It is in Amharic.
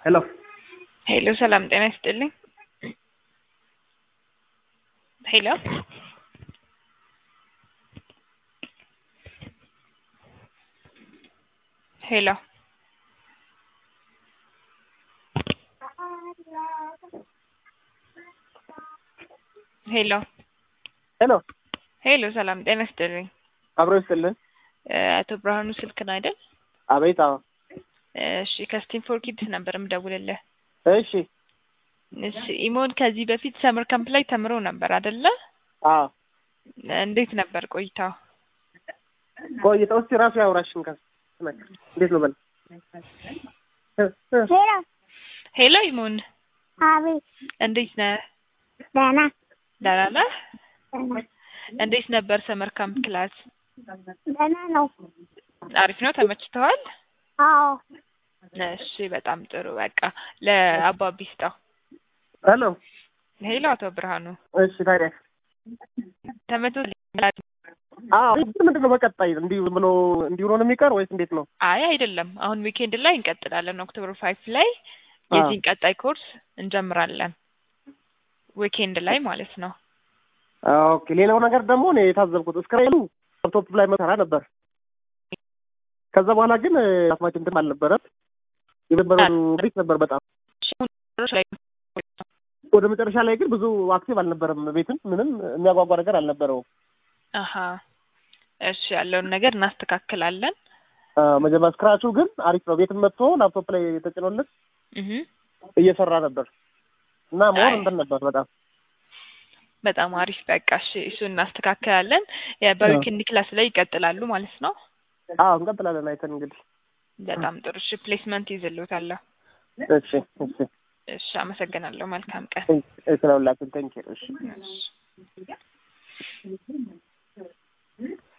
ሄሎ ሄሎ ሰላም ጤና ይስጥልኝ። ሄሎ ሄሎ ሄሎ ሄሎ ሄሎ ሰላም ጤና ይስጥልኝ። አብሮ ይስጥልን። እ አቶ ብርሃኑ ስልክ ነው አይደል? አቤት። አዎ። እሺ ከስቲም ፎር ኪድስ ነበር የምደውልልህ። እሺ። እሺ ኢሞን ከዚህ በፊት ሰመር ካምፕ ላይ ተምሮ ነበር አይደለ? አዎ። እንዴት ነበር ቆይታው? ቆይተው እስኪ ራሱ ያውራሽን ከ እንዴት ነው በል ሄሎ ሄሎ ኢሞን አቤት እንዴት ነህ? ደህና ደህና ነህ? ደህና እንዴት ነበር ሰመር ካምፕ ክላስ? ደህና ነው። አሪፍ ነው? ተመችተዋል? አዎ እሺ በጣም ጥሩ። በቃ ለአባቢ ስጠው። ሄሎ። ሄሎ አቶ ብርሃኑ እሺ ታዲያ ተመቶ አዎ ምንድን ነው በቀጣይ እንዲህ ብሎ እንዲሁ ነው የሚቀር ወይስ እንዴት ነው? አይ አይደለም። አሁን ዊኬንድ ላይ እንቀጥላለን። ኦክቶበር ፋይቭ ላይ የዚህን ቀጣይ ኮርስ እንጀምራለን። ዊኬንድ ላይ ማለት ነው። ኦኬ። ሌላው ነገር ደግሞ እኔ የታዘብኩት እስክራይሉ ላፕቶፕ ላይ መሰራ ነበር። ከዛ በኋላ ግን አስማች እንትን አልነበረም። የነበረው ግሪክ ነበር በጣም ወደ መጨረሻ ላይ ግን ብዙ አክቲቭ አልነበረም። ቤትም ምንም የሚያጓጓ ነገር አልነበረውም። አሀ እሺ፣ ያለውን ነገር እናስተካክላለን። መጀመሪያ ስክራቹ ግን አሪፍ ነው። ቤትም መጥቶ ላፕቶፕ ላይ ተጭኖለት እህ እየሰራ ነበር እና ሞር አይ። እንትን ነበር በጣም በጣም አሪፍ። በቃ እሺ፣ እሱን እናስተካክላለን። ያ በዊኬንድ ክላስ ላይ ይቀጥላሉ ማለት ነው። አዎ እንቀጥላለን አይተን እንግዲህ በጣም ጥሩ። እሺ፣ ፕሌስመንት ይዝልዎታለሁ። እሺ እሺ እሺ፣ አመሰግናለሁ። መልካም ቀን። ስለሁላችን ቴንኪ እሺ እሺ።